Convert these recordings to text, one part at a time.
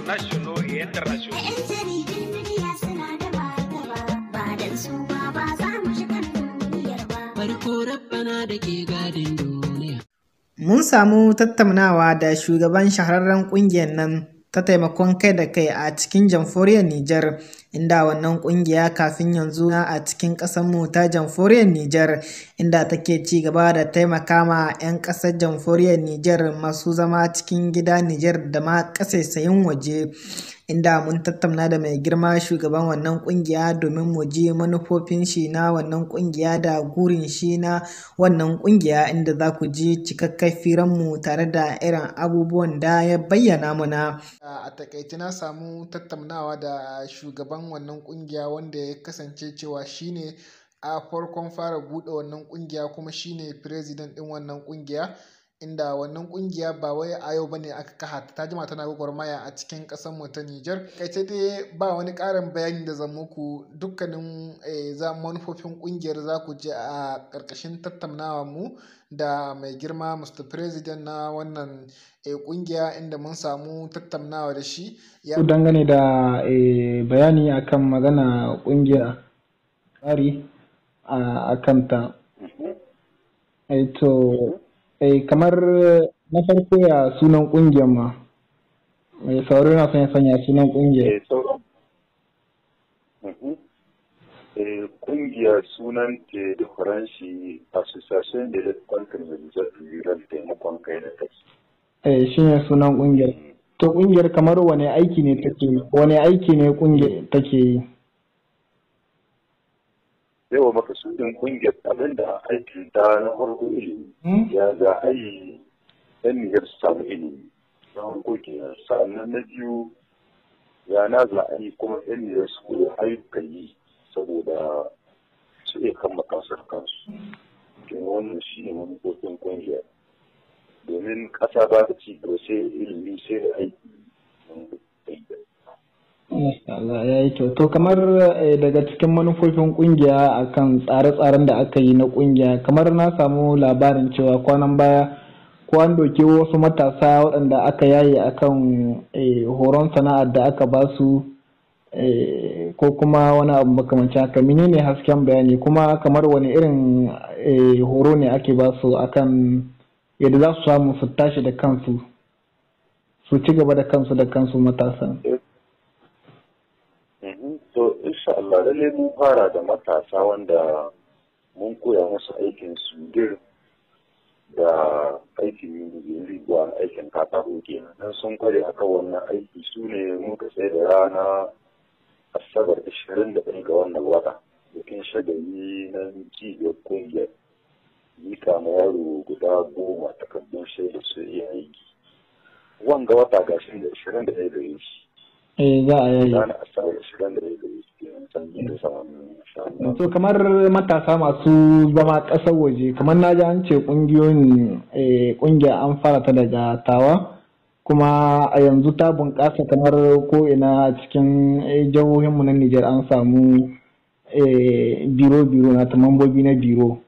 nationaux et internationaux. Farko rabbana da ke gadin duniya. Mun samu tattaunawa da shugaban shahararren ƙungiyar nan ta taimakon kai da kai a cikin jamhuriyar Nijar, inda wannan ƙungiya kafin yanzu na a cikin ƙasarmu ta jamhuriyar Nijar, inda take ci gaba da taimaka ma 'yan ƙasar jamhuriyar Nijar masu zama cikin gida Nijar da ma ƙasaisayin waje. inda mun tattauna da mai girma shugaban wannan kungiya domin mu ji manufofin shi na wannan kungiya da gurin shi na wannan kungiya inda za ku ji cikakken firan mu tare da irin abubuwan da ya bayyana muna. A takaice na samu tattaunawa da shugaban wannan kungiya wanda ya kasance cewa shine a farkon fara buɗe wannan kungiya kuma shine president ɗin wannan kungiya. inda wannan kungiya ba wai a yau bane aka kaha ta jima tana gwagwarmaya a cikin ƙasar mu ta Nijar kai dai ba wani ƙarin bayani da zan muku dukkanin za manufofin kungiyar za ku je a ƙarƙashin tattaunawa mu da mai girma Mr. President na wannan kungiya inda mun samu tattaunawa da shi ya dangane da bayani akan magana kungiya tsari a kanta to Eh, kamar na farko ya sunan kungiyar ma mai sauraro na son ya sanya sunan kungiyar kungiyar sunan ke da faranshi association de lutte contre les rural taimakon kai da kai eh shi ne sunan kungiyar to kungiyar kamar wane aiki ne take wane aiki ne kungiyar take yi yawa makasudin kungiyar abin da aikin ta na farko ilimi ya za a yi yan niyyar su samu ilimi na farko kenan sannan na biyu ya na za a yi kuma yan niyyar su koyi ayyukan yi saboda su iya kama kasar kansu kin wannan shi ne manufofin kungiyar domin ƙasa ba ta ci gaba sai ilimi sai da aiki Allah ya yi kyau. To kamar daga cikin manufofin kungiya akan tsare-tsaren da aka yi na kungiya kamar na samu labarin cewa kwanan baya ko an doke wasu matasa waɗanda aka yaye akan horon sana'ar da aka ba su ko kuma wani abu makamancin haka menene hasken bayani kuma kamar wani irin horo ne ake ba su akan yadda za su samu su tashi da kansu su ci gaba da kansu da kansu matasan. to insha Allah lalle mun fara da matasa wanda mun koya musu aikin sudir da aikin rigwa aikin katako kenan dan sun kware akan wannan aiki su ne muka tsaye da rana asabar ashirin da ga wannan wata bikin shagali na cibiyar kungiyar mika ma yaro guda goma takardun shaida su iya aiki wanga wata gashi da ashirin da ɗaya gare shi eh za a yayi ranar asabar ashirin da ɗaya gare shi kenan sanyi da samun to kamar matasa masu zama ƙasar waje kamar na ji an ce ƙungiyoyin ƙungiya an fara ta daga tawa kuma a yanzu ta bunƙasa kamar ko ina cikin jihohinmu na Nijar an samu biro-biro na ta mambobi na biro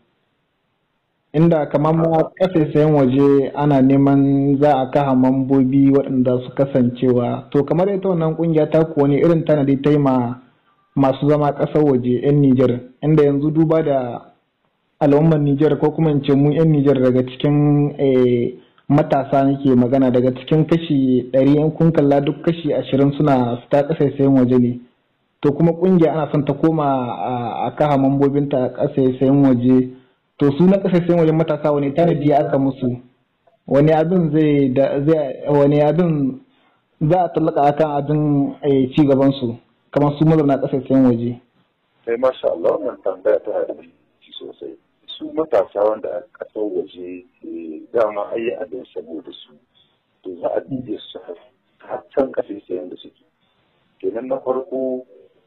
inda kamar ma ƙasashen waje ana neman za a kaha mambobi waɗanda su kasancewa to kamar ita wannan ƙungiya ta kuwa ne irin tanadi ta yi ma masu zama ƙasar waje 'yan Nijar inda yanzu duba da al'ummar Nijar ko kuma in ce mu 'yan Nijar daga cikin matasa nake magana daga cikin kashi ɗari in kun kalla duk kashi ashirin suna fita ƙasashen waje ne to kuma ƙungiya ana son ta koma a kaha mambobinta a ƙasashen waje to su na ƙasashen wajen matasa wani tanadi aka musu wani abin zai wani abin za a tallaka akan abin ci gaban su kamar su mazauna ƙasashen waje. sai masha Allah wannan tambaya tana da muhimmanci sosai su matasa wanda a ƙasar waje dama ayi abin saboda su to za a dide su har can ƙasashen da suke kenan na farko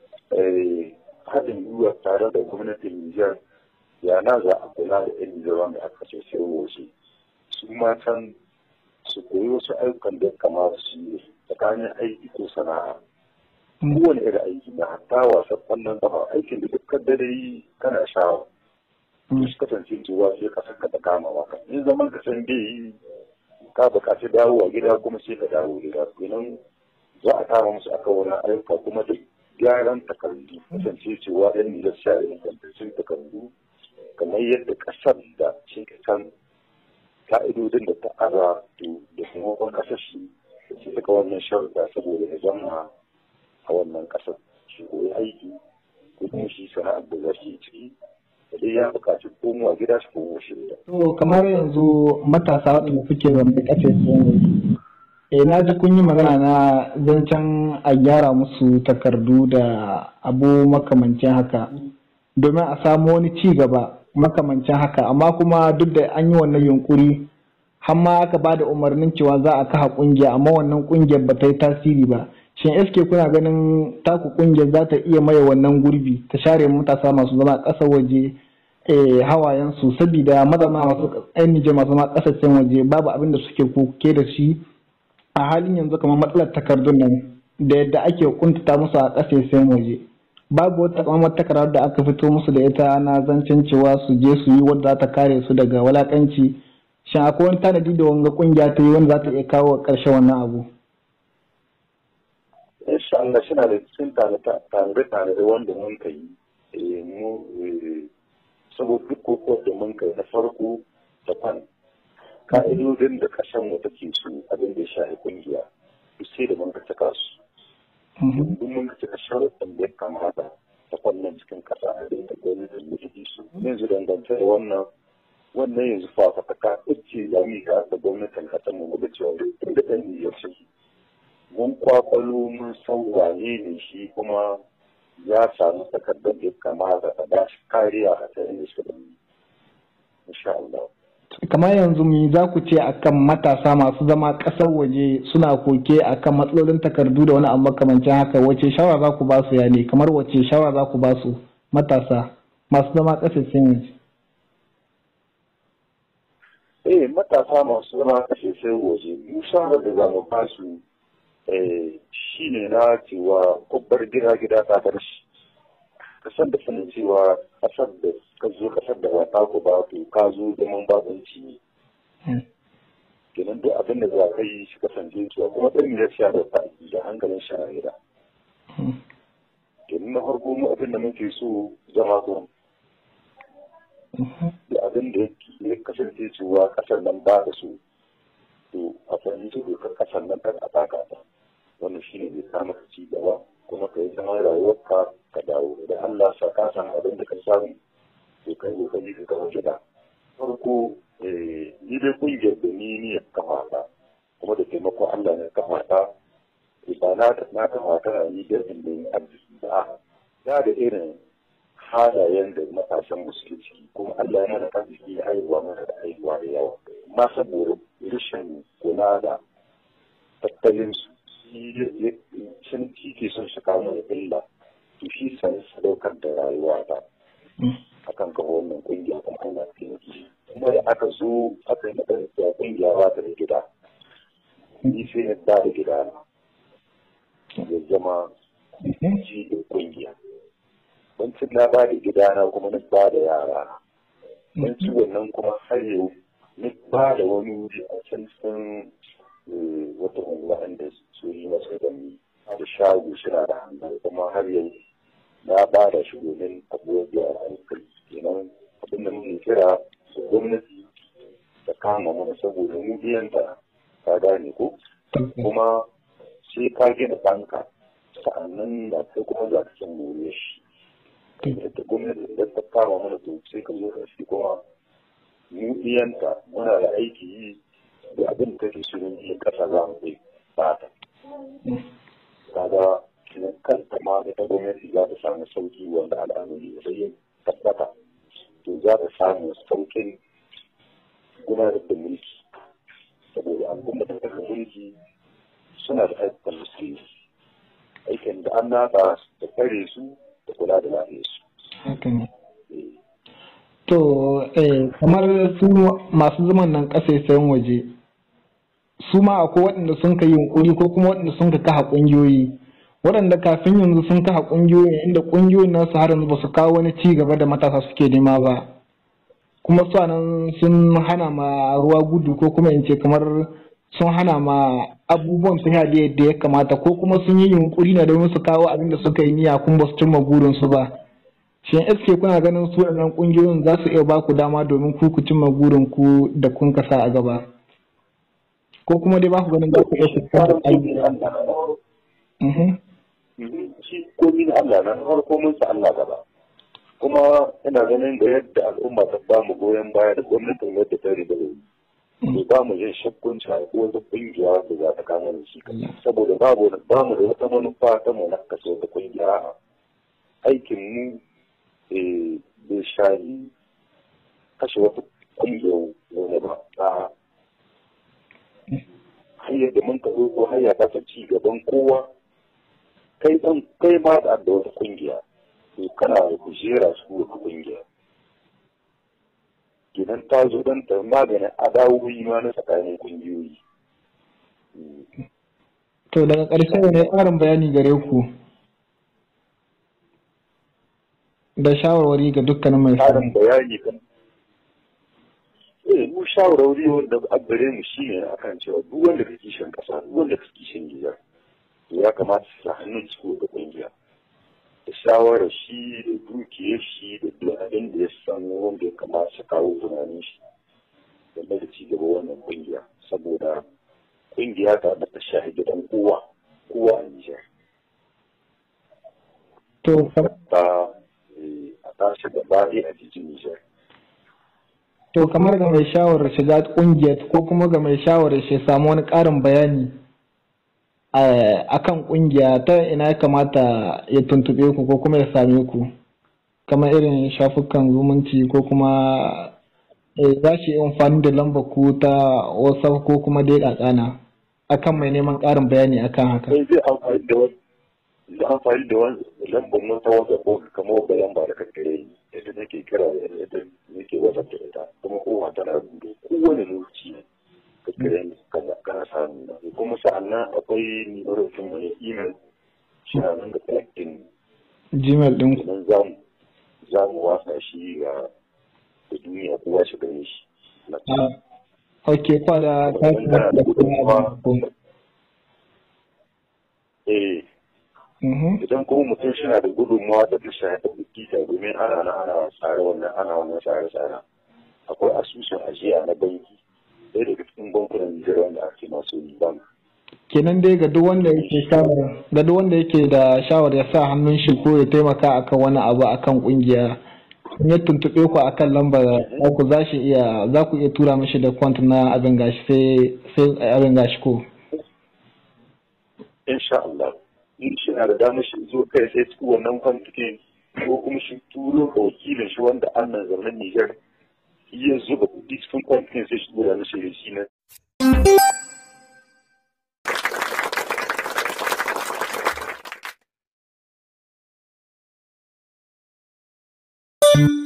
haɗin gwiwa tare da gwamnatin Nijar ya na za a kula da yan Nijar wanda aka ce sai waje su ma can su koyi wasu ayyukan da kamata su yi tsakanin aiki ko sana'a kowane irin aiki na hatta wasan kwallon kafa aikin da duk da yi kana shawa to su kasance cewa sai ka saka da kama maka in zaman ka san bai yi ka buƙaci dawowa gida kuma sai ka dawo gida kenan za a kama musu aka wani ayyuka kuma da gyaran takardu kasance cewa yan nijar sha ingantaccen takardu kamar yadda kasar da shi kan ka'idodin da ta ara da taimakon kasar shi su suka wannan sharuɗa saboda ya zama a wannan kasar shi koyi aiki ko kuma shi sana'ar da za shi ciki da dai ya buƙaci komowa gida shi komo shi da. To kamar yanzu matasa waɗanda suke zambe ƙafe sun eh na ji kun yi magana na zancen a gyara musu takardu da abu makamancin haka domin a samu wani ci gaba makamancin haka amma kuma duk da an yi wannan yunkuri har ma aka ba da umarnin cewa za a kaha kungiya amma wannan kungiyar ba ta yi tasiri ba shin eske kuna ganin taku kungiyar za ta iya maye wannan gurbi ta share matasa masu zama ƙasar waje hawayensu saboda mazama masu ainihin masu zama ƙasashen waje babu abin da suke koke da shi a halin yanzu kamar matsalar takardun nan da yadda ake kuntata musu a ƙasashen waje babu wata kamar takardar da aka fito musu da ita na zancen cewa su je su yi wadda za ta kare su daga walakanci shin akwai wani tanadi da wanga kungiya ta yi wanda za ta iya kawo ƙarshen wannan abu insha Allah suna da cikin tare-tare wanda mun kai mu saboda duk kokowar da mun kai na farko da fan ka'idodin da kasan mu take su abin da ya shafi kungiya duk sai da mun ka cika su duk mun ka cika sharuɗin da ya kamata ta fannin cikin kasa a da gwamnatin da take su yanzu dangance da wannan wannan yanzu fafataka ce ya mika da gwamnatin kasan mu da cewa da ɗan niyyar shi mun kwakwalo mun san wane ne shi kuma ya samu takardar da ya kamata a ba shi kariya a tsayin da shi da insha Allah. kamar yanzu me za ku ce akan matasa masu zama ƙasar waje suna koke akan matsalolin takardu da wani abu makamancin haka wace shawara za ku ba su ya ne kamar wace shawara za ku ba su matasa masu zama ƙasashen waje eh matasa masu zama ƙasashen waje mu shawara da za mu ba su shi ne na cewa babbar gida gida ta bar shi kasar da sanin cewa kasar da ka zo kasar da wata ku ba to ka zo zaman babanci ne kenan duk abin da za ka yi shi kasance cewa kuma ɗan ya sha da fa'i da hankalin shari'a kenan na farko mu abin da muke so zama ko da abin da ya kasance cewa kasar nan ba da su to a fahimci dokar kasar nan kan a taka ta wannan shi ne zai samu ka ci gaba kuma ka yi zama rayuwarka ka dawo da Allah sa ka samu abin da ka samu to ka yi kokari ka kawo gida farko ni dai kungiyar da ni ne kafa ta kuma da taimakon Allah ne kafa ta ba na na kafa ta ni da inda yin arziki ba ya da irin halayen da matasan mu suke ciki kuma Allah yana da arziki ya haihuwa mana da haihuwa da yawa amma saboda rashin kula da tattalin su sun ke son su kawo da illa to shi sai sadaukar da rayuwa ta akan kawo wannan kungiya kuma ana taimaki kuma da aka zo aka yi mata da kungiya ba ta da gida ni sai na da gida na ya zama ji da kungiya bancin na ba da gida na kuma na ba da yara na ci wannan kuma har yau na ba da wani wuri a can sun wata waɗanda su yi masu gani da shago suna da hannu kuma har yau na ba da shi domin abubuwan da hankali kenan abin da muke kira su gwamnati da kama mana saboda mu biyanta ka gane ko kuma sai ka gina banka sa'annan da kai kuma za ka san more shi da gwamnati da ta kama mana to sai ka zo da shi kuma mu biyanta muna da aiki yi da abin da kake shirin yin kasa za mu kai fata. Kaga kanta ma da ta gwamnati za ta samu sauki wanda al'amari da yin tabbata to za ta samu saukin gudanar da mulki saboda al'umma da daga mulki suna da aikin musulmi aikin da an nata da kare su da kula da lafiyarsu. To, kamar su masu zaman nan ƙasashen waje, su ma akwai waɗanda sun ka yi yunkuri ko kuma waɗanda sun ka kaha ƙungiyoyi waɗanda kafin yanzu sun kaha ƙungiyoyi inda ƙungiyoyin nasu har yanzu ba su kawo wani ci gaba da matasa suke nema ba kuma su nan sun hana ma ruwa gudu ko kuma in ce kamar sun hana ma abubuwan su da yadda ya kamata ko kuma sun yi yunkuri na domin su kawo abin da suka yi niyya kun ba su cimma burinsu ba shin SK kuna ganin su waɗannan ƙungiyoyin za su iya ba ku dama domin ku ku cimma burin ku da kun kasa a gaba ko kuma dai ba ku ganin za ku iya fuskantar ayyuka shi komi na Allah na farko mun sa Allah gaba kuma ina ganin da yadda al'umma ta ba mu goyon baya da gwamnatin yadda ta riga da ba mu jin shakkun cewa ko wata kungiya da za ta kama da shi saboda babu ba mu da wata manufa ta mu na kashe wata kungiya aikin mu bai shahi kashe wata kungiya wani ba a hanyar da mun ka ko hanya ta ci gaban kowa kai dan kai ma da wata kungiya to kana da kujera su wata kungiya kenan ta zo don ta maganin adawoyi ma na tsakanin kungiyoyi to daga ƙarshe ne ƙarin bayani gare ku da shawarwari ga dukkanin mai ƙarin bayani kan eh mu shawarwari wanda a gare mu shine akan cewa duk wanda ka kishin ƙasa duk wanda ka kishin gida ya kamata su sa hannun ciko da kungiya da shawarar shi da dukiyar shi da duk abin da ya san wanda ya kamata su kawo tunanin shi game da ci gaba wannan kungiya saboda kungiya ta da ta shahi gidan kowa kowa a Nijar. To ta a tashi gaba ɗaya a cikin Nijar. To kamar ga mai shawarar shiga kungiyar ko kuma ga mai shawarar shi samu wani ƙarin bayani a kan kungiya ta ina ya kamata ya tuntube ku ko kuma ya same ku kamar irin shafukan zumunci ko kuma za shi yi amfani da lambar ku ta whatsapp ko kuma dai kakana akan mai neman ƙarin bayani akan haka. Sai zai amfani da wani zai amfani da wani lambar mu ta whatsapp ko kamar wata lamba da kakkare ni yadda nake kira yadda nake whatsapp da ita kuma kowa tana rubuta kowane lokaci kakkare ni kana samu kuma sa'annan akwai nimarofin mai email shi na nan da collecting gmail din ku nan za mu za mu wasa shi ga da duniya kowa shi gane shi ok kwa da eh idan kuma mutum shi na da gudunmawa da ta shafi bukita domin ana na ana tsare wannan ana wannan tsare-tsare akwai asusun ajiya na banki ɗaya daga cikin bankunan Nijar wanda ake masu yi bank. Kenan dai ga duk wanda yake shawar ga duk wanda yake da shawar ya sa hannun shi ko ya taimaka akan wani abu akan kungiya in ya tuntuɓe ku akan lambar ku za shi iya za ku iya tura mishi da kwant na abin gashi sai sai abin gashi ko. Insha Allah. In shi na da damar shi zo kai sai cikin wannan kwantikin ko kuma shi turo da wakilin shi wanda an nan zaunen Nijar iya zuba kuɗi cikin kwamfanin sai shi gura na shirye shi na.